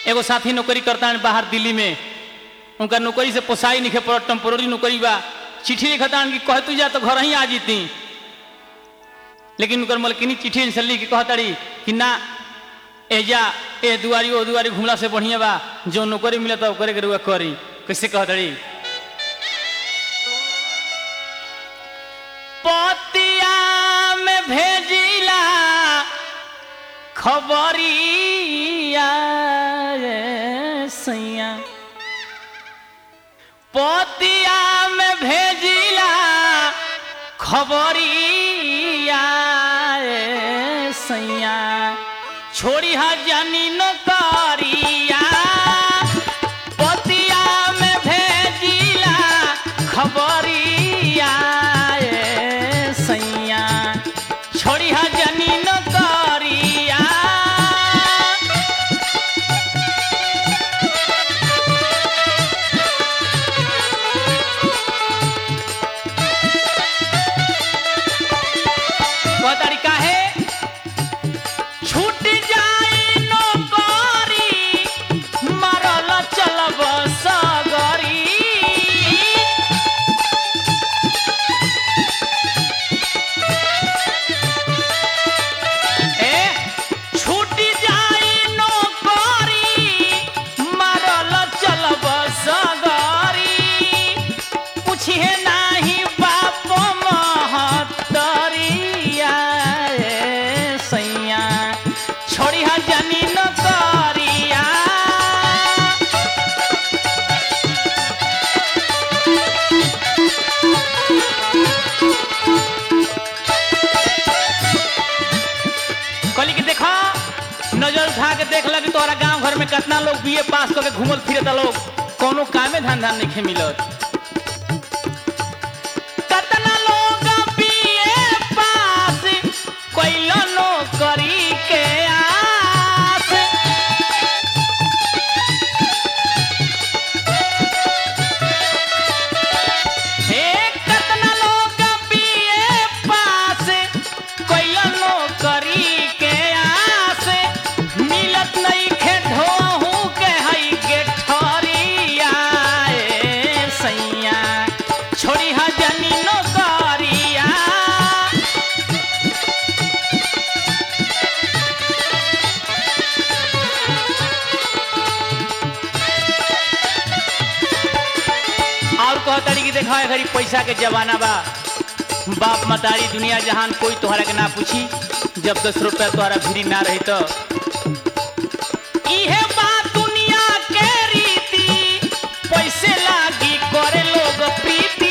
एगो साथी नौकरी करता है बाहर दिल्ली में उनका नौकरी से पोसाई नहीं पड़ो टेम्पोररी नौकरी बा चिट्ठी लिखता कि कह तू जा तो घर ही आ जीती लेकिन उनकर मलकिनी चिट्ठी से लिख के कहताड़ी कि ना एजा ए दुआरी ओ दुआरी घुमला से बढ़िया बा जो नौकरी मिलता ओकरे के रुआ करी कैसे कहताड़ी पतिया में भेजिला खबरिया रे सैया पतिया में भेजिला खबरिया रे सैया छोड़ी हा जानी न करिया पतिया में भेजिला खबरिया रे सैया छोड़ी हा जानी न करिया वह तरीका है छूट जाई नौकरी मरल चलब सगरी ए छूट जाई नौकरी मरल चलब सगरी पूछिए नाही बाप महतरिया रे सैया छोड़ी हा जानी न करिया कहली कि देखा नजर उठा के देख लगी तोहरा गांव घर में कितना लोग बीए पास करके घूमल फिरता लोग कोनो कामे धंधा नहीं मिलत कतना लोग बीए पास कैलो नौकरी के आस हे कतना लोग बीए पास कैलो नौकरी के आस मिलत नहीं खे ढोहू के हई के ठरिया ए सैया छोड़ी हा जानी नौकरिया और कहताड़ी कि देखा घड़ी पैसा के जमाना बा बाप मतारी दुनिया जहान कोई तोहरा के ना पूछी जब दस रुपया तोहरा भिरी ना रही तो इहे बात दुनिया के रीति पैसे लागी करे लोग प्रीति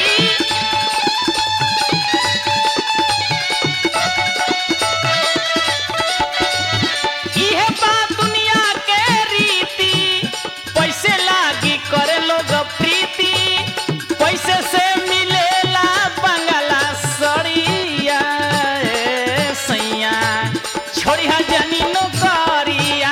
इहे बात दुनिया के रीति पैसे लागी करे लोग प्रीति पैसे से मिलेला बंगला सड़िया ए सैया छोड़ी हा जानी नौकरिया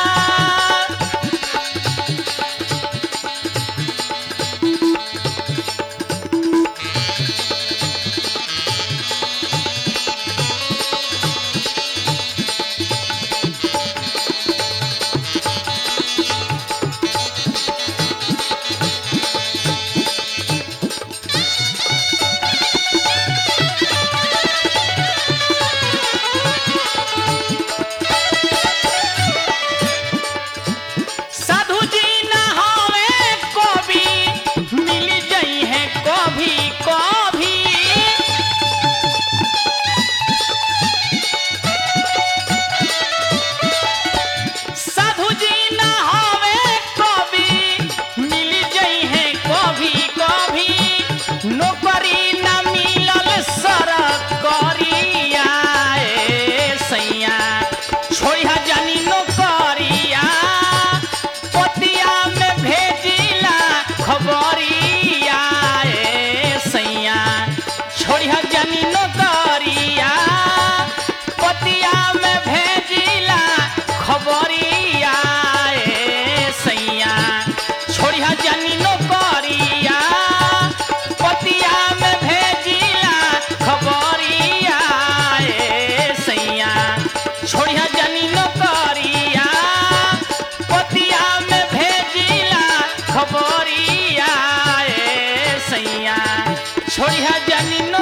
साधु जी ना होवे कभी मिल जाई है कभी कभी साधु जी ना होवे कभी मिल जाई है कभी कभी नौकरी ना मिलल सरकरिया ए सैया छोड़ी हा जानी नौकरिया पतिया में भेजिला खबरिया ए सैया छोड़ी हा जानी नौकरिया पतिया में भेजिला खबरिया ए सैया छोड़ी हा जानी नौकरिया पतिया में भेजिला खबरिया ए सैया छोड़ी हा जानी नौकरिया पति छोड़ी है जानी